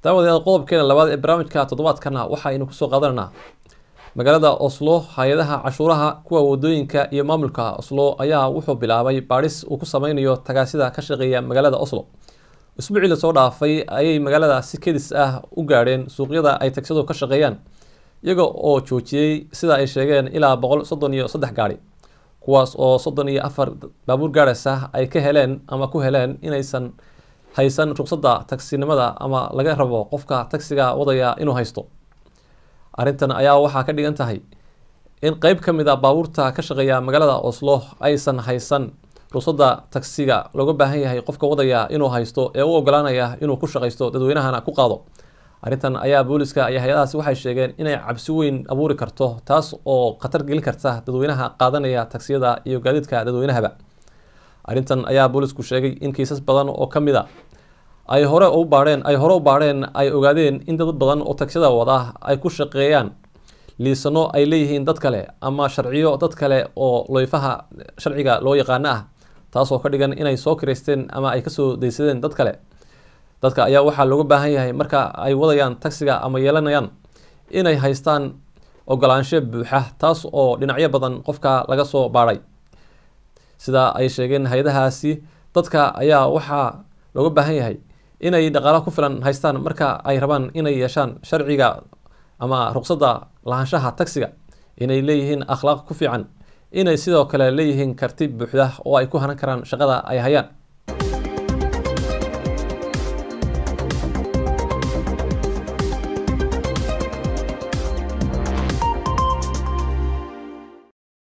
daawadayaal qodobkeena labaad ee barnaamijka toddobaadkana waxaynu kusoo qaadanaynaa magaalada oslo hay-adaha cashuuraha kuwa wadooyinka iyo maamulka oslo ayaa wuxuu bilaabay baadhis uu ku sameynayo tagaasida ka shaqeeya magaalada oslo isbuucii lasoo dhaafay ayay magaalada si kedis ah u gaadheen suuqyada ay tagsadu ka shaqeeyaan iyaga oo joojiyey sida ay sheegeen ilaa boqol soddon iyo saddex gaadhi kuwaas oo soddon iyo afar baabuur gaadhaysa ay ka heleen ama ku heleen inaysan haysan ruqsadda tagsinimada ama laga rabo qofka tagsiga wadaya inuu haysto arrintan ayaa waxaa ka dhigan tahay in qeyb ka mid a baabuurta ka shaqeeya magaalada oslo aysan haysan ruqsadda tagsiga looga baahan yahay qofka wadaya inuu haysto ee u ogolaanaya inuu ku shaqaysto dadweynahana ku qaado arrintan ayaa booliska iyo hay-adahaasi waxay sheegeen inay cabsi weyn abuuri karto taas oo khatar gelin karta dadweynaha qaadanaya tagsiyada iyo gaadiidka dadweynahaba arrintan ayaa boolisku sheegay in kiisas badan oo ka mid a ay hore u baadheen ay hore u baadheen ay ogaadeen in dad badan oo tagsiyada wada ay ku shaqeeyaan liisano ay leeyihiin dad kale ama sharciyo dad kale oo loyfaha sharciga loo yaqaano ah taasoo ka dhigan inay soo kireysteen ama ay kasoo daysadeen dad kale dadka ayaa waxaa looga baahan yahay marka ay wadayaan tagsiga ama yeelanayaan inay haystaan ogolaansho buuxa taas oo dhinacyo badan qofka laga soo baadhay sida ay sheegeen hay-adahaasi dadka ayaa waxaa looga baahan yahay inay dhaqaalo ku filan haystaan marka ay rabaan inay yeeshaan sharciga ama ruqsadda lahaanshaha tagsiga inay leeyihiin akhlaaq ku fiican inay sidoo kale leeyihiin karti buuxda oo ay ku hanan karaan shaqada ay hayaan